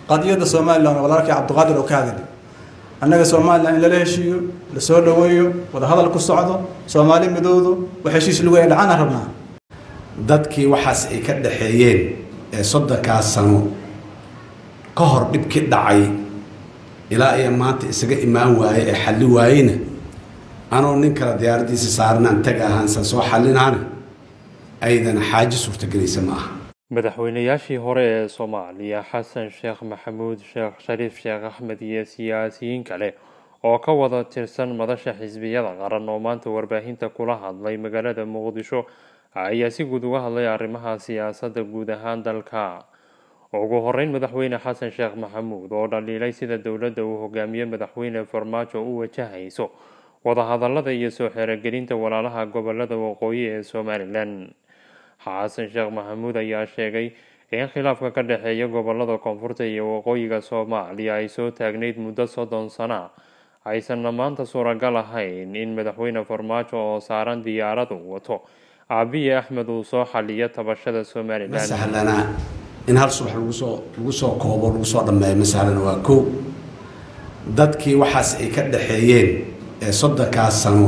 qadiyadda somalilan oo walaalkii cabdiqaadir oo ka hadli annaga somalilan in lala heshiiyo la soo dhoweeyo wadahadal ku socdo soomaali midowdo wax heshiis lagu dhacana rabnaa dadkii waxaas ay ka dhaxeeyeen ee soddonkaas sano ka hor dhibkii dhacay ilaa iyo maanta isaga imaan waaye ee xalli waayeyna anoo nin kale diyaaraddiisa saarnaan tag ahaansan soo xallinaana aydana xaaji suurtagelaysa ma aha madaxweynayaashii hore ee soomaaliya xasan sheekh maxamuud sheekh shariif sheekh axmed iyo siyaasiyiin kale oo ka wada tirsan madasha xisbiyada qaran oo maanta warbaahinta kula hadlay magaalada muqdisho ayaa si guud uga hadlay arrimaha siyaasadda guud ahaan dalka ugu horeyn madaxweyne xasan sheekh maxamuud oo dhaliilay sida dowladda uu hogaamiye madaxweyne farmaajo u wajahayso wadahadalada iyo soo xerogelinta walaalaha gobolada waqooyi ee somalilan xasan sheekh maxamuud ayaa sheegay in khilaafka ka dhexeeya gobolada koonfurta iyo waqooyiga soomaaliya ay soo taagnayd muddo soddon sana aysanna maanta suuragal ahayn in madaxweyne farmaajo oo saaran diyaaradu wato aabiye axmed uu soo xaliyo tabashada ma somalilan sahlana in hal subax lagu soo lagu soo koobo lagu soo dhammeeyo ma sahlana waa kow dadkii waxaas ay ka dhaxeeyeen ee soddonkaas sano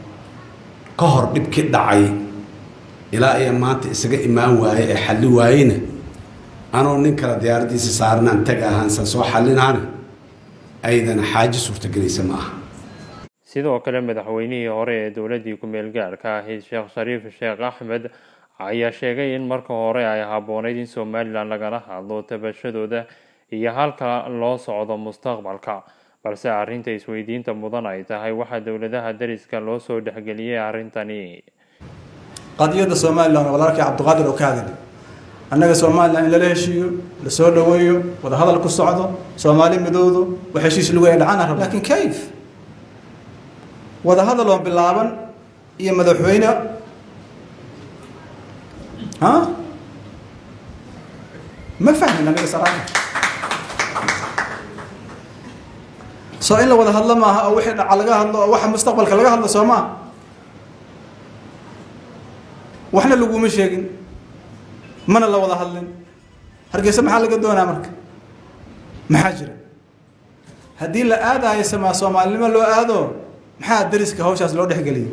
ka hor dhibkii dhacay ilaa iyo maanta isaga imaan waaye ee xalli waayeyna anoo nin kale diyaaraddiisa saarnaan tag ahaansan soo xallinaana aydana xaaji suurtagelaysa ma aha sidoo kale madaxweynihii hore ee dowladii ku-meel gaarka ahayd sheekh shariif sheekh axmed ayaa sheegay in marka hore ay habbooneyd in somalilan lagala hadlo tabashadooda iyo halka loo socdo mustaqbalka balse arrinta isweydiinta mudan ay tahay waxaa dowladaha dariska loo soo dhexgeliyey arrintani qadiyadda somalilan oo walaalkii cabdiqaadir oo ka hadli annaga somalilan in lala heshiiyo la soo dhoweeyo wadahadal ku socdo soomaali midowdo wax heshiis lagu dhacana rabnaa laakiin kayf wadahadal oo bilaaban iyo madaxweyne ha ma fahmin aniga saraaka soo in la wada hadlo maaha oo wixii dhaca laga hadlo oo waxa mustaqbalka laga hadlo soo maa waxna laguma sheegin mana la wada hadlin hargeysa maxaa laga doonaa marka maxaa jira haddii la aadaayo samaa soomaalinimo loo aado maxaa dariska hawshaas loo dhexgeliyay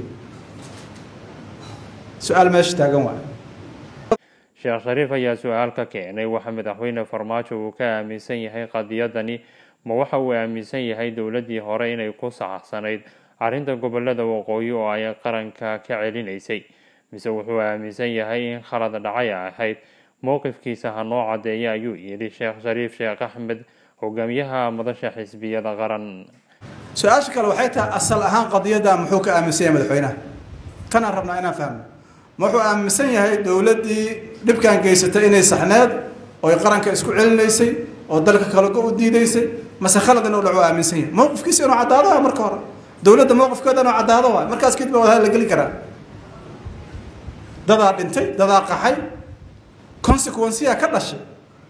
su-aal meesha taagan waay sheekh shariif ayaa su-aal ka keenay waxa madaxweyne farmaajo uu ka aaminsan yahay qadiyadani ma waxa uu aaminsan yahay dowladii hore inay ku saxsanayd arrinta gobolada waqooyi oo ay qaranka ka celinaysay mise wuxuu aaminsan yahay in khalad dhacay ahayd mowqifkiisa ha noo cadeeya ayuu yidhi sheekh shariif sheekh axmed hogaamiyaha madasha xisbiyada qaran su-aasha kale waxay tahay asal ahaan qadiyadda muxuu ka aaminsan yahay madaxweynaha tanaan rabnaa inaan fahmo ma wuxuu aaminsan yahay dowladdii dhibkan geysatay inay saxneed oo ay qaranka isku celinaysay oo dalka kalago u diidaysay mase khalad inuu dhaco aaminsan yahay mowqifkiisa inuu caddaado waa marka hore dowladda mowqifkeeda inuu caddaado waay markaas kadib baa wadaha la geli karaa dadaa dhintay dadaa qaxay consequenceyaa ka dhashay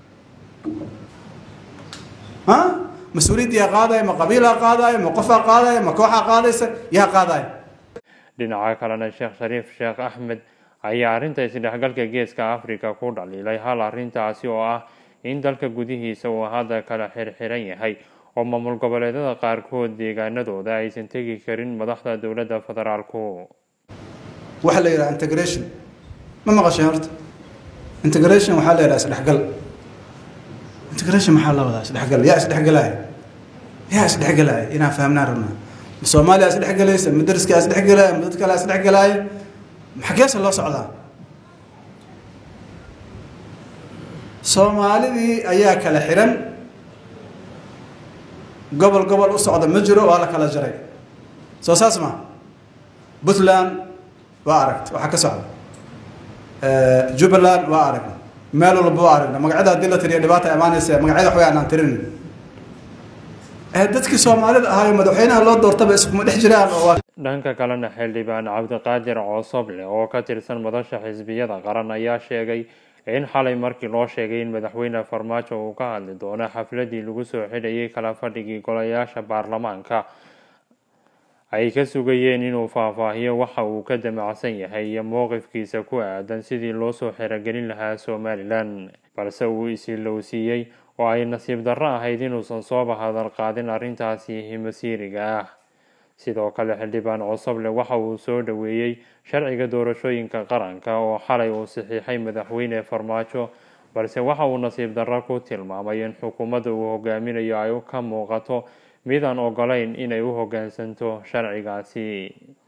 ha mas-uuliyaddiyaa qaadaya ma qabiilaa qaadaya ma qofaa qaadaya ma kooxaa qaadaysa yaa qaadaya dhinaca kalena sheekh shariif sheekh axmed ayaa arrinta isdhexgalka geeska africa ku dhaliilay hal arrintaasi oo ah in dalka gudihiisa uu hadda kala xirxiran yahay oo maamul goboleedyada qaarkood deegaanadooda aysan tegi karin madaxda dowladda federaalku waxaa la yidhaha integration ma maqasheen horta integration waxaa la yidhaha isdhexgal integration maxaa la wadaa isdhexgal yaa isdhexgalaya yaa isdhexgalaya inaan fahmnaan rabnaa ma soomaaliya isdhexgalaysa ma dariskaa isdhexgalaya ma dad kale isdhexgalaya xageesa loo socdaa soomaalidii ayaa kala xiran gobol gobol u socda ma jiro waa la kala jaray soo saas ma puntland waa aragta waxaa ka socda jubbaland waa aragna meel walba waa aragna magacyada haddii la tiriyo dhibaata imaanaysa magacyada waxbay aanaan tirin dadkii soomaalida ahaayo madaxweynaha loo doortaba iskuma dhex jiraan oo waa dhanka kalena xildhibaan cabdiqaadir coosoble oo ka tirsan madasha xisbiyada qaran ayaa sheegay in xalay markii loo sheegay in madaxweyne farmaajo uu ka hadli doono xafladii lagu soo xidhayay kala fadhigii golayaasha baarlamaanka ay ka sugayeen inuu faahfaahiyo waxa uu ka damacsan yahay iyo mowqifkiisa ku aadan sidii loo soo xerogelin lahaa somalilan balse uu isilowsiiyey oo ay nasiib darro ahayd inuusan sooba hadal qaadin arrintaasi masiiriga ah sidoo kale xildhibaan cosoble waxa uu soo dhoweeyey sharciga doorashooyinka qaranka oo xalay uu saxiixay madaxweyne farmaajo balse waxa uu nasiib darro ku tilmaamay in xukuumadda uu hogaaminayo ay ka muuqato midaan ogolayn inay u hoggaansanto sharcigaasi